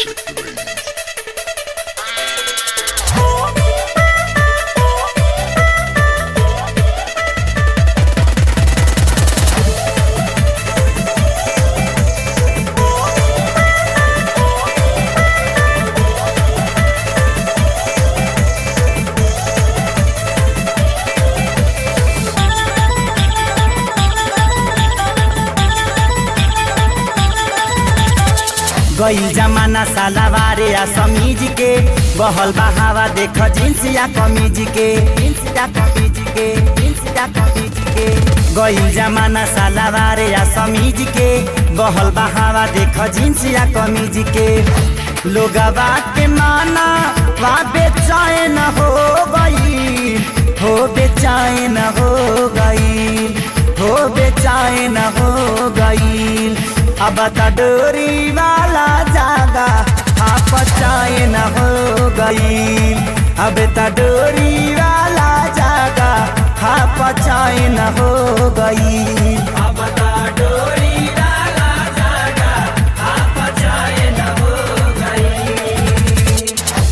गईल जमाना सालावारे या समीज के बहल बहावा देख जींस या कमीज के जींस या कमीज के जींस या कमीज के गईल जमाना सालावारे या समीज के बहल बहावा देख जींस या कमीज के लोगवा के माना वा बेचैन हो गई हो बेचैन हो गई हो बेचैन हो गई अब त डोरी वाला जागा आप चैन हो गई अब त डोरी वाला जागा आप चैन हो गई अब त डोरी वाला जागा आप चैन हो गई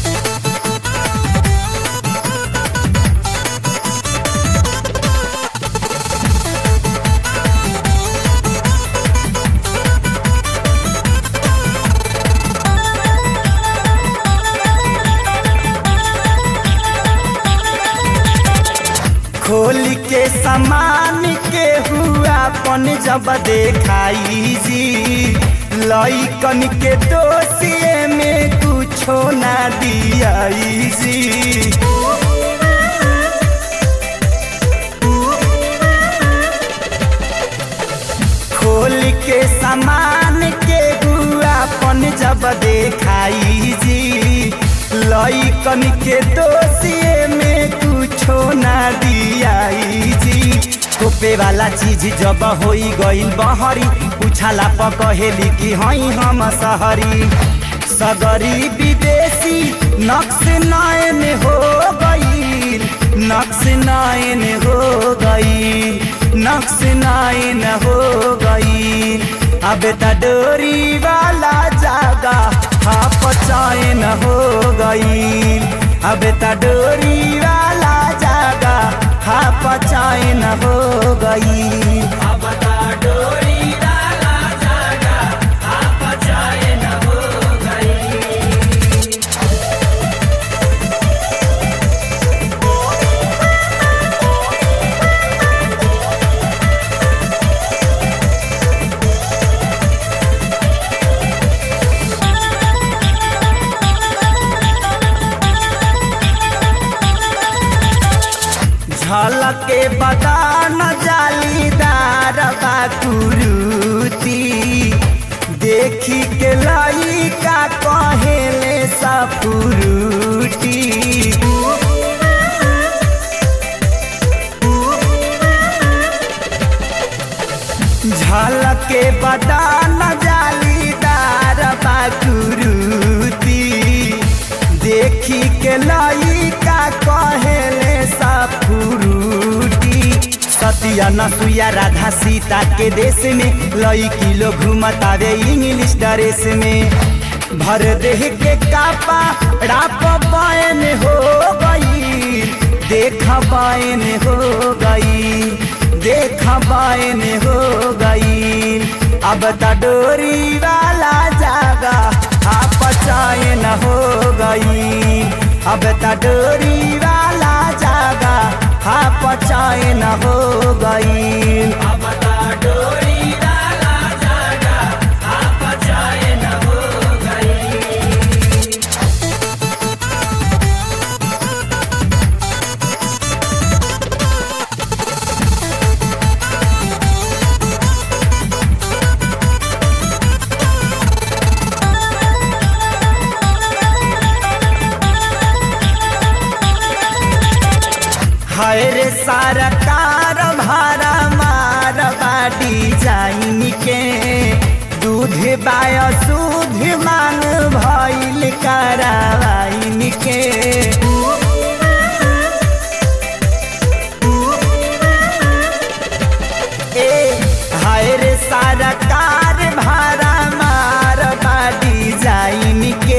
खोल के सामान के हुआ पन जब देखाई जी लइकन के दोषिए में कुछो ना दियाई जी खोल के सामान के हुआ पन जब देखाई जी लइकन के दोषिए में कुछो ना दियाई जी तोपे वाला चीज जब होई गईल बहरी उछाला पकहेली कि हई हम सहरी सगरी विदेशी नक्श नयन हो गई नक्श नयन हो गई नक्श नयन हो गई अब त डोरी वाला जागा आप चैन हो गई अब त डोरी वाला जागा आप चैन हो गई अब त डोरी वाला जागा आप चैन हो गई झलके बदान जालीदार बाकुरुती देखी के लइका कहेले सपुरुटी झलके बदान जालीदार बाकुरुती देखी के लइका कहेले सपुरुटी सतिया नसुया राधा सीता के देश में लईकी लोग घूमतावे इंग्लिश ड्रेस में भर देह के कापा राप बैन हो गई देख बैन हो गई देख बैन हो गई अब त डोरी वाला जागा आप चैन हो गई अब त डोरी वाला जागा आप चैन हो गई अब त डोरी वाला जागा आप चैन हो गई हाय रे सरकार भारा मार बाडी जाइन के दूध बाय सूध मांग भइल करावाइन के ए हाय रे सरकार भारा मार बाडी जाइन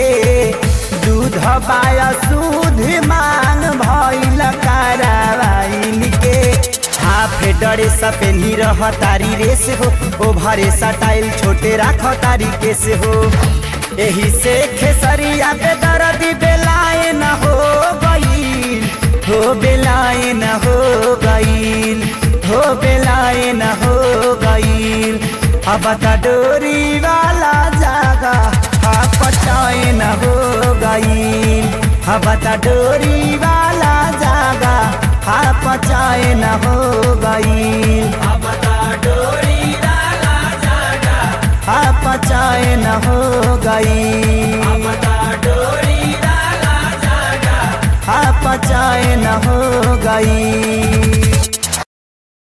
शुद्ध बाया शुद्ध मांग भइल कारवाइन के हाफ डरे सपेनी रह तारी रेस हो ओ भरे सटाइल छोटे राख तारी केस हो एही से खेसरिया पे दर्द बेलाए न हो गईल हो बेलाए न हो गईल हो बेलाए न हो गईल अब त डोरी वाला जागा हा पचाए न हो गईल अब त डोरी वाला जागा हा पचाए न हो गईल अब त डोरी वाला जागा हा पचाए न हो गईल अब त डोरी वाला जागा हा पचाए न हो गईल